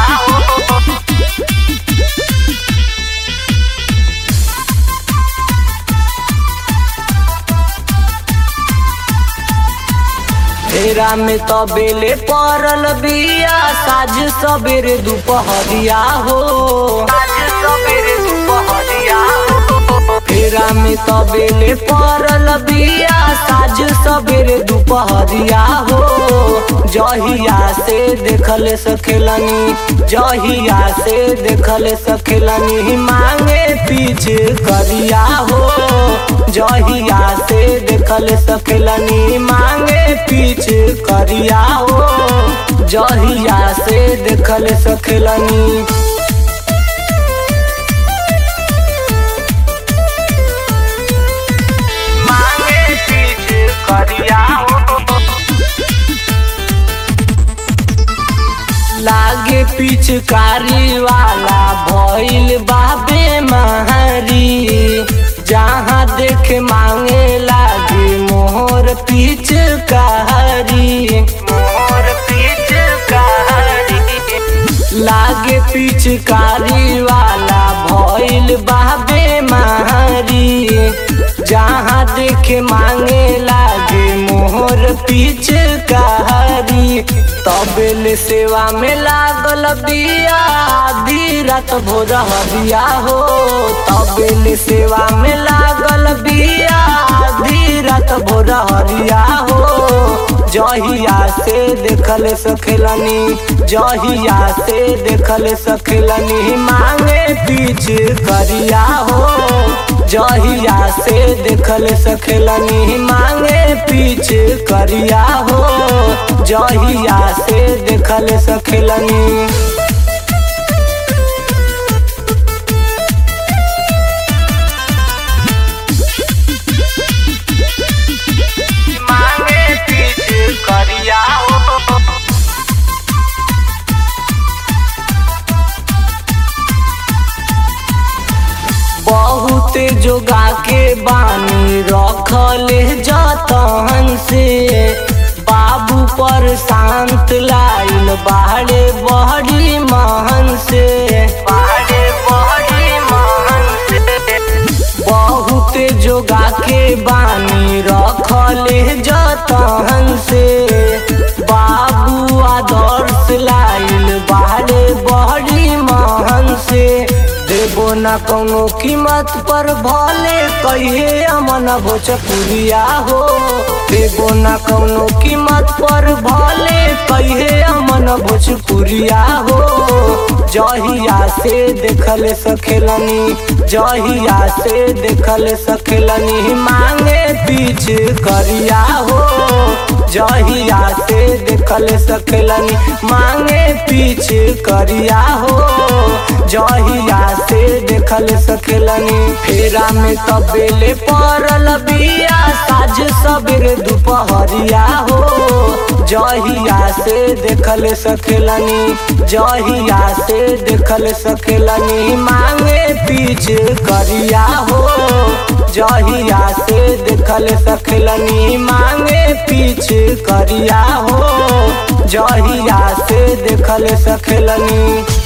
हो फेरा में तबेले पड़ल बिया साझ सबेरे दुपहरिया हो साझ सबेरे दुपहरिया हो फेरा में तबेले पड़ल बिया साझ सबेरे दुपहरिया हो जहिया से देखल सखेलनी जहिया से देखल सखेलनी मांगे पीछे करिया हो जहिया से देखल सखेलनी मांगे पीछे करिया हो जहिया से देखल सखेलनी मांगे पीछे करिया हो लागे पिचकारी वाला भइल बाबे महरी जहाँ देख मांगे लागे मोहर पिचकारी मोहर पिचकारी लागे पिचकारी वाला भइल बाबे महरी जहाँ देख मांगे लागे मोहर पिचकारी तबेल सेवा में लागल बिया आधी रात भोर हरिया हो तबेल सेवा में लागल बिया आधी रात भोर हरिया हो जहिया से देखल सखेलनी जहिया से देखल सखेलनी मांगे पीछ करिया हो जहिया से देखल सखेलनी मांगे पीछ करिया हो जहिया से देखल सखेलनी मांगे पीछ करिया हो बहुत जोगा के बानी रखले जतन से बाबू पर शांत लाइन बाहरे बहरी महन से बाहरे बहरी महन से बहुत जोगा के बानी रखले जतन से बाबू आदर्श लाइल बाहरे बहरी महन से देबो न कोनो कीमत पर भले कहिए अमन भोजपुरिया हो देबो न कोनो कीमत पर भले कहिए अमन भोजपुरिया हो जहिया से देखल सखेलनी जहिया से देखल सखेलनी मांगे पीछ करिया हो जहिया से देखल सखेलनी मांगे पीछ करिया हो जहिया से देखल सखेलनी फेरा में तबेले पड़ल बिया साझ सबेरे दुपहरिया हो जहिया से देखल सखेलनी जहिया से देखल सखेलनी मांगे पीछ करिया हो जहिया से देखल सखेलनी मांगे पीछ करिया हो जहिया से देखल सखेलनी